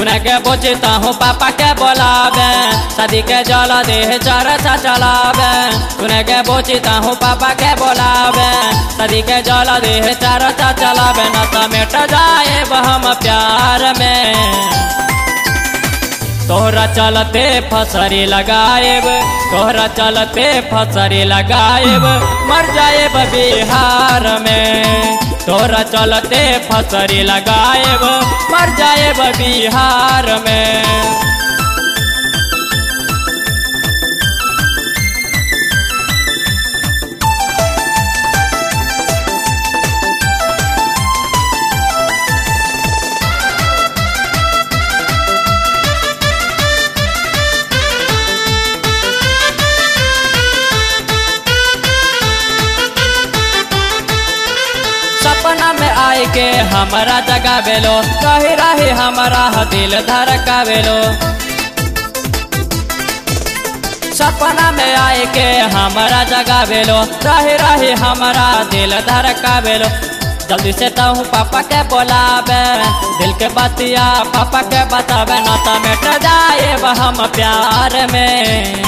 सुने के पूछता हूँ पापा के बोलावे शादी के जल देह चरचा चलावे सुने के पूछता हूँ पापा के बोलावे शादी के जल देह चरचा चलावे न तो मिट जाए हम प्यार में तोहरा चलते फसरी लगाएब तोहरा चलते फसरी लगाएब मर जाएब बिहार में तोहरा चलते फसरी लगाएब मर जाएब बिहार में सपना में आए के हमारा जगा बेलो कही रही हमारा दिल धड़का बेलो सपना में आए के हमारा जगा बेलो रही रही हमारा दिल धड़का बेलो जल्दी से तो पापा के बोलावे दिल के बतिया पापा के बतावे न तो मिट जाए हम प्यार में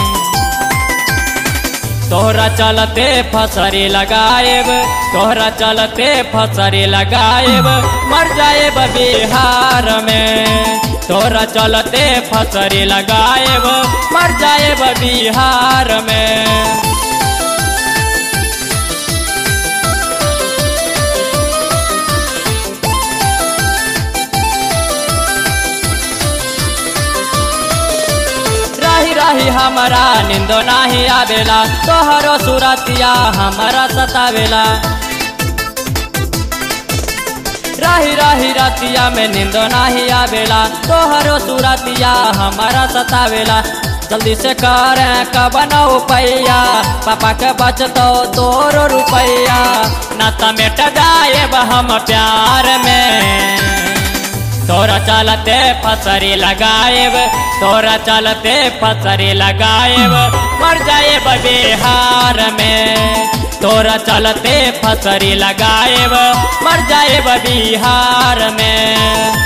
तोहरा चलते फसरी लगाएब तोहरा चलते फसरी लगाएब मर जाएब बिहार में तोहरा चलते फसरी लगाएब मर जाएब बिहार में रही रही हमारा निंदो नाही आवेला तोहरो सुरतिया हमारा सतावेला रही रही रतिया में निंदो नाही आवेला तोहरो सुरतिया हमारा सतावेला जल्दी से कर कबनो पैया पापा के बचतो तोरो रुपैया न तो मिट जाएब हम प्यार में तोरा चलते फसरी लगाएब तोरा चलते फसरी लगाएब मर जाएब बिहार में तोरा चलते फसरी लगाएब मर जाएब बिहार में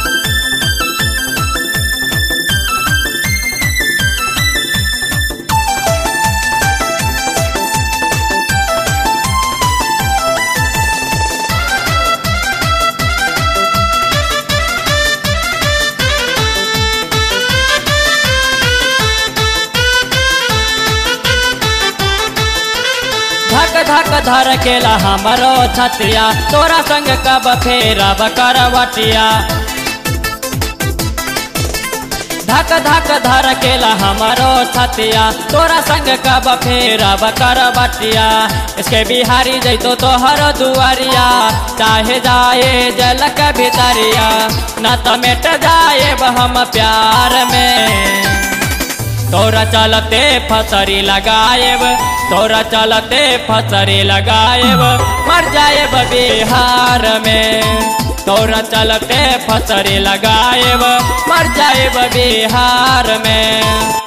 धक धक धर केला हमरो छतिया तोरा संग कब फेरब करवटिया धक धक धर केला हमरो छतिया तोरा संग कब फेरब करवटिया इसके बिहारी जैतो तोहर दुआरिया चाहे जाए जल के भितरिया न तो मिट जाए हम प्यार में तोरा चलते फसरी लगाएब तोरा चलते फसरी लगाएब मर जाएब बिहार में तोरा चलते फसरी लगाएब मर जाएब बिहार में